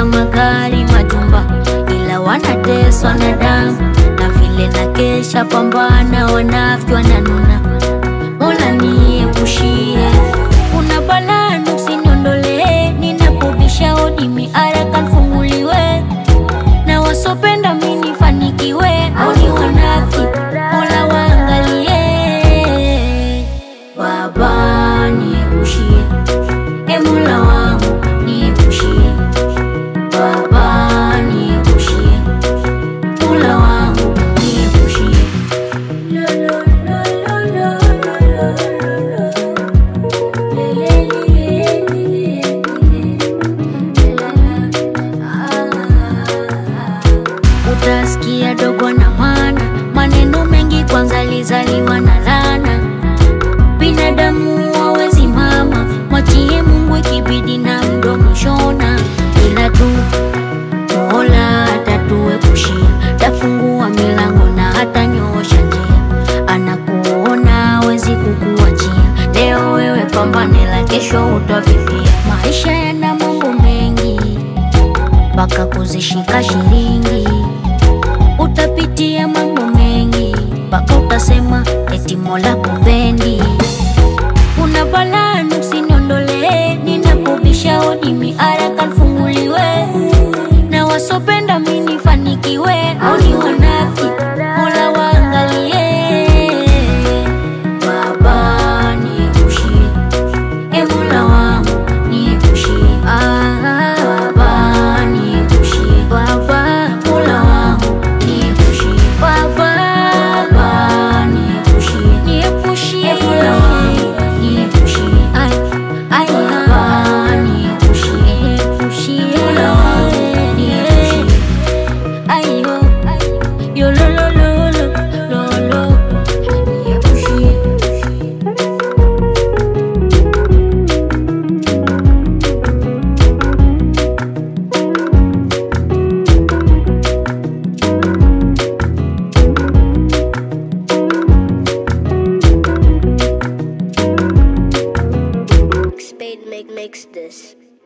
pesa, magari, majumba, ila wanateswa na damu na vile na kesha pambana, wanafiki wananuna. Mola niepushie, kuna balaa usiniondolee, ninapobisha hodi miaraka nfunguliwe, na wasopenda mi nifanikiwe, au ni wanafiki, Mola waangalie. Baba niepushie, e Mola wangu niepushie, Baba niepushie, Mola wangu niepushie. Utasikia dogo na mana, maneno mengi kwanza lizaliwa na lana. Binadamu hawezi mama, mwachie Mungu ikibidi na mdomo shona, ila tu Mola atatuepushia, tafungua milango na hata nyoosha njia, anakuona hawezi kukuachia. Leo wewe pambane, la kesho utavipia. Maisha yana mambo mengi, mpaka kuzishika shilingi utapitia mambo mengi mpaka utasema eti Mola kupendi. Kuna balaa usiniondolee, ninapobisha hodi miaraka nfunguliwe, na wasopenda mi nifanikiwe, au ni wanafiki, Mola waangalie. Baba niepushie, e Mola wangu niepushie, ah, Baba niepushie, Baba Mola wangu niepushie, Baba Baba niepushie, niepushie, e Mola wangu niepushie, ay ay Baba niepushie, niepushie, Mola wangu niepushie, ayo yo lo lo lo lo lo lo niepushie. Spade make makes this.